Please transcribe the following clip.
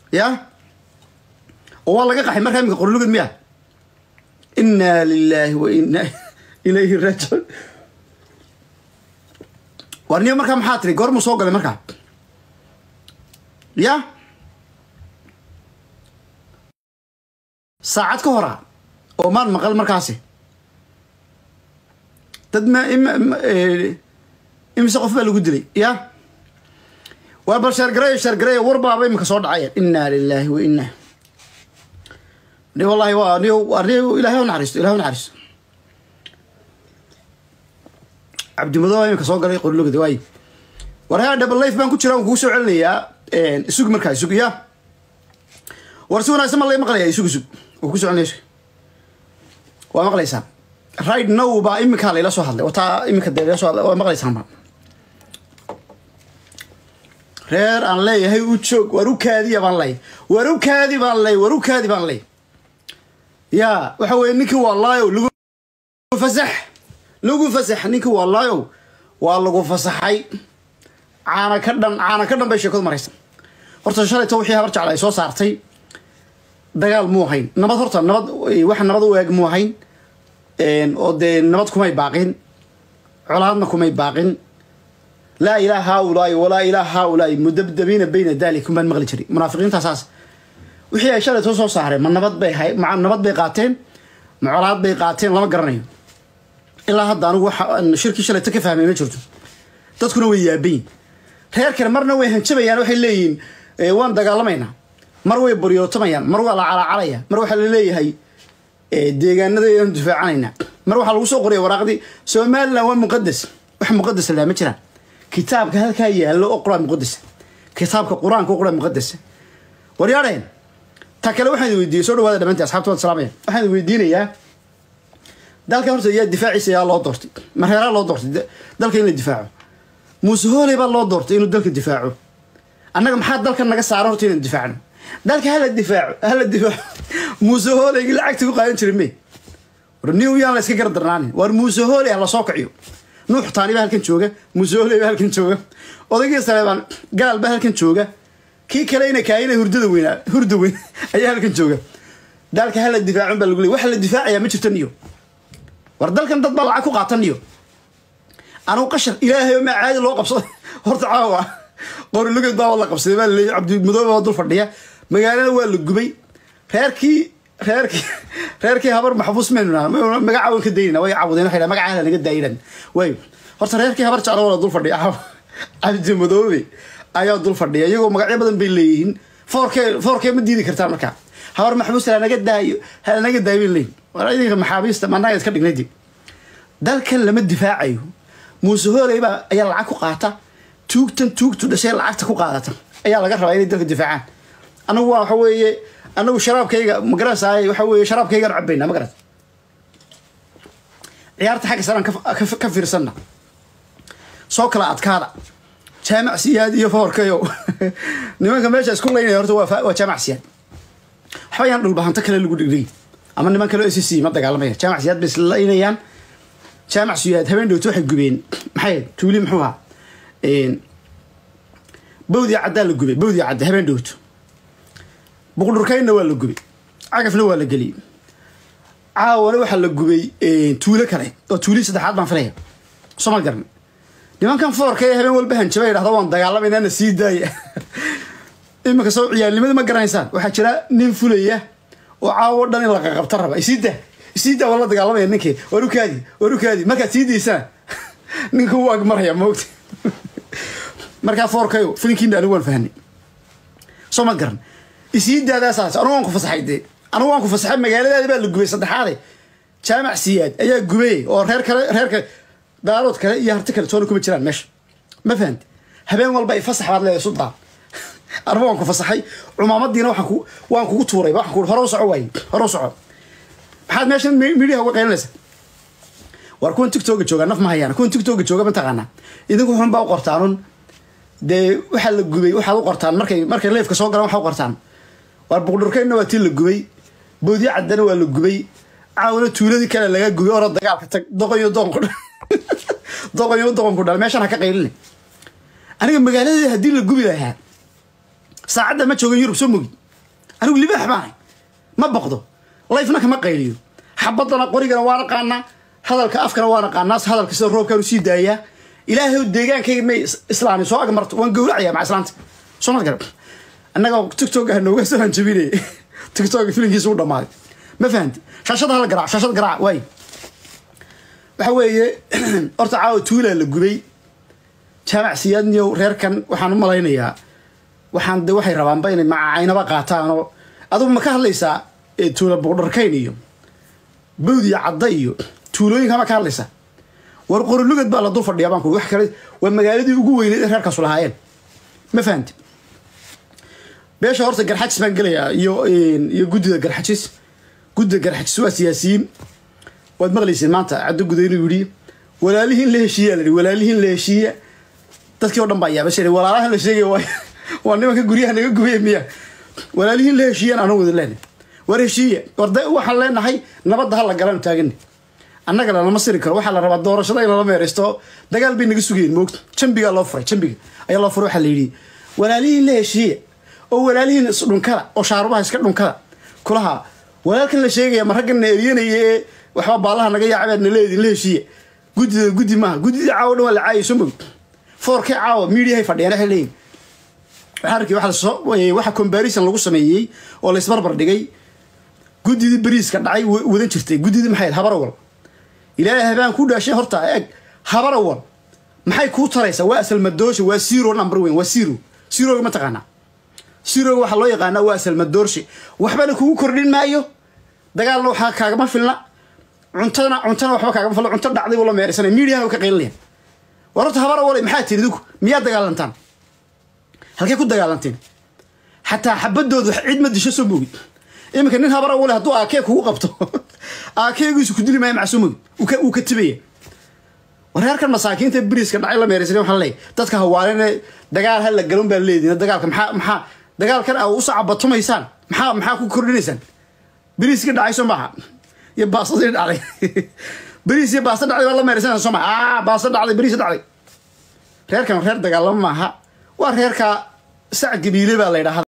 ya oo waa laga qaxay markaa iminka qorlugad miya inaa lilaahi wa inaa ilayhi raajicuun war niyo markaa maxaa tiri goormuu soo galay markaa ya saacad ka hora oo maan maqal markaasi dad ma imise qof baa lagu dilay ya waa bal sheergareeyo sheergareeyo war baaba iminka soo dhacaya inaa lilaahi wa inaa ni wallahi waa ni ni ilahay naxariisto ilahay naxariisto cabdimadooba iminka soo galay qorlogada waay war haa double life baan ku jira waan kugu soo celinayaa isug markaa isug ya war si wanaagsan ma lay maqlaya isug isug waan ku soo celinaya isug waa maqlaysaa right now baa iminkaa layla soo hadlay wataa iminka dee layla soo hadlay waa maqlaysaanba reer aan leeyahay u joog war u kaadiya baan ley war u kaadi baan ley war u kaadi baan ley ya waxa weye ninkii waa laayow lagu fasax lagu fasax ninkii waa laayow waa lagu fasaxay caana ka dhan caana ka dhan bay sheekadu maraysa horta shalayto wixii habar jecla ay soo saartay dagaal muu ahayn nabad horta nabad wax nabad u eeg muu ahayn oo dee nabad kumay baaqin colaadna kumay baaqin laa ilaa haaulaai walaa ilaa haaulaai mudabdabiina bayna dalikum baan maqli jiray munaafiqiintaasaas wixii ay shalayto soo saareen ma nabad bay hay ma nabad bay qaateen ma colaad bay qaateen lama garanayo ilaa hadda anigu waxa shirkii shalayto ka fahmay ma jirto dadkuna way yaabayin reer kale marna way hanjabayaan waxay leeyihiin waan dagaalamaynaa mar way baryootamayaan mar waa la calacalaya mar waxaa la leeyahay deegaanadayaan difaacanaynaa mar waxaa lagu soo qoraya waraaqdii somalilan waa muqadas wax muqadas laa ma jiraan kitaabka halkaa yaallo oo qur-aan muqadasa kitaabka qur-aanka oo qur-aan muqadasa waryaadheen ta kale waxaan weydiiyey soo dhawaada dhamantii asxabta wad salaamaya waxaan weydiinayaa dalka horta yaa difaaciisa yaa loo doortay mareeraa loo doortay dalka in la difaaco muuse hooley baa loo doortay inuu dalka difaaco annaga maxaa dalka naga saara horta inaan difaacno dalka hala difaaco hala difaaco muuse hooleygi lacagta ku qaadan jiray me war new yaan la iska gardarnaanin war muuse hooley ha lasoo kiciyo nuux taani baa halkan jooga muuse hooley baa halkan jooga odaygii saleebaan gaal baa halkan jooga kii kale ina kaayina hurdada weynaa hurda weyn ayaa halkan jooga dalka hala difaacon baa lagu leey waxa la difaacayaa ma jirto niyo war dalkan dad baa lacag ku qaatan niyo anugu qashar ilaahay oo maa caadi loo qabsaday horta caawa qorilugad baa la qabsaday baa laleeyay cabdimadoobe baa dul fadhiya magaalada waa la gubay reerkii reerkii reerkii habar maxbuus maynu naha magaca waan ka daynana way caawudeen waxay dhaha magacaha naga daayinan way horta reerkii habar jeclo waa la dul fadhiya cabdimadoobe ayaa dul fadhiya iyagoo magacyo badan bay leeyihiin foorkee foorkee ma diidi kartaa markaa habar maxbuus halanaga daayo halanaga daayo bay leeyihin war idinka maxaabiista managa iska dhignaydi dalkan lama difaacayo muuse hooley baa ayaa lacag ku qaata tuugtan tuugtu dhashay lacagta ku qaadata ayaa laga rabaa inay dalka difaacaan anagu waa waxa weeye anagu sharaabkayga magaranaysaay waxa weeye sharaabkaygaan cabayna ma garat ciyaarta xagga saraan ka fiirsanna soo kala adkaada jaamac siyaad iyo foorkayo nimanka meesha isku laynaya horta waa jaamac siyaad waxba yaan dhulbahanto kale lagu dhigdhigi ama niman kale o s c ma dagaalamaya jaamac siyaad bay islaynayaan jaamac siyaad habeen dhowto waxay gubeen maxay tuuli muxuu ahaa bawdii caddaa la gubay bawdii cadda habeen dhowto buqdhurkaynna waa la gubay cagafna waa la geliyey caawana waxaa la gubay tuulo kale oo tuuli saddexaad baan filaya soo ma garan nimankan foorka ee habeen walba hanjaba idhahda waan dagaalamaynaana sii daaya iminka soo ciyaalnimada ma garanaysaan waxaa jira nin fulaya oo caawo dhan in la qaqabta raba isiida isiida waa la dagaalamaya ninkii warukaadi warukaadi markaad sii daysaan ninka wuu agmaraya moogta markaa foorkayo filinkiina anigu waan fahanay soo ma garan isii daadaasaas anugu waan ku fasaxay dee anugu waan ku fasaxay magaaladaadi baa la gubay saddexaade jaamac siyaad ayaa gubay oo reer kale reer kale daalood kale iyo harti kale toona kuma jiraan meesha ma fahanti habeen walba ay fasax baad leedahay suldaan anugu waan ku fasaxay cumaamadiina waxaan ku waan kugu tuuray waxaan ku hore u soco waaye hore u soco maxaad meeshan midhiha uga qaylinaysa war kuwan tictoga jooga naf ma hayaan kuwan tictoga jooga mataqaanaa idinku xun baa u qortaanun dee waxaa la gubay waxaad u qortaan markay markay leefka soo galaan waxaa u qortaan waar buqdhurkaynna waa tii la gubay boodyo caddana waa la gubay caawna tuuladii kale laga gubay ora dagaalka tag doqonyo doqonku dhal doqonyo doqonku dhal meeshan ha ka qayline aniga magaaladii haddii la gubi lahaa saacadda ma joogan yurub soo mogi anigu libaax baanay ma baqdo layfna kama qayliyo xabadana qorigana waa naqaanaa hadalka afkana waa naqaanaa hadalka sida roobkaan usii daayaa ilaahay deegaankayga may islaami soo ag marto waan gowracaya maca islaanta soo mad garab annaga tiktok ah nooga soo hanjabinay tiktok filinkiisa u dhammaaday ma fahanti shaashada hala garaac shaashada garaac waay waxa weeye horta caawa tuulaa la gubay jaamac siyaadniyow reerkan waxaan u malaynayaa waxaan de waxay rabaanba inay macacaynaba qaataan oo adugu ma ka hadlaysaa tuula buqdharkayn iyo bawd iyo cadda iyo tuulooyinka ma ka hadlaysaa war qorilugad baa la dul fadhiyaa baan ku wax kale waa magaaladii ugu weyneed ee reerkaasu lahaayeen ma fahanti beesha horta garxajis baan gelayaa iyo iyo guddida garxajis guddida garxajis waa siyaasiyiin waad maqlayseen maanta caddo guda inuu yidhi walaalihiin la heshiiya la yidhi walaalihiin la heshiiya dadkii oo dhan baa yaaba sheegay walaalahan la sheegay waa waa nimanka guryaha naga gubaya miya walaalihiin la heshiiyaan anuu wada leenahay war heshiiya war de waxaan leenahay nabadda ha la galanu taagani annaga lalama siri karo waxaa la rabaa doorashada in lala meeraysto dagaal bay naga sugayeen moogta jambigaa loo furay jambiga ayaa loo furay waxaa la yidhi walaalihiin la heshiiya oo walaalihiin isdhunkada oo shaarubaha iska dhunkada kulaha walaalkan la sheegaya ma raggan na eryanaya ee waxba baalaha naga yaacabaad na leedin la heshiiya guddida guddi maaha guddidii caawa dhan waa la caayay soo mog foorkii caawa miidiyahay fadhiyaan waxay leeyihin waxaa arkay waxa comparison lagu sameeyey oo la isbarbar dhigay guddidii bariiska dhacay wadan jirtay guddidii maxay habarawal ilaahay habaan ku dhaashay horta eg habarawal maxay kuu taraysaa waa asalmadoosha waa zero number weyn waa zero zeroga ma taqaanaa zeroga waxaa loo yaqaanaa waa asalmadoorshe waxbana kugu kordhin maayo dagaalna waxaa kaagama filna cuntana cuntana waxba kaagama filna cunto dhacday buu la meeraysanaya miidiyana way ka qaylinayaan war horta habarawale maxaa tiri idinku miyaa dagaalantaan halkee ku dagaalanteen xataa xabadoodu cid ma disho soo moogid iminka nin habara wale hadduu aakee kugu qabto aakeegiisu ku dili maayo macsoo moogid uu ka tibaya wareerkan masaakiinta beriiska dhacay la meeraysan waxaa leeyahy dadka hawaalene dagaal ha la galan baa leedihin dagaalka maxaa maxaa dagaalkan a u sacabatumaysaan maxaa maxaa ku kordhinaysaan beriiska dhacay soo maaha iyo baasadii dhacday beriis iyo baasta dhacday baa la meeraysan soo maha aa baasta dhacday beriis dhacday reerkan reer dagaalamo maaha waa reerka sac gabiile baa la ydhahda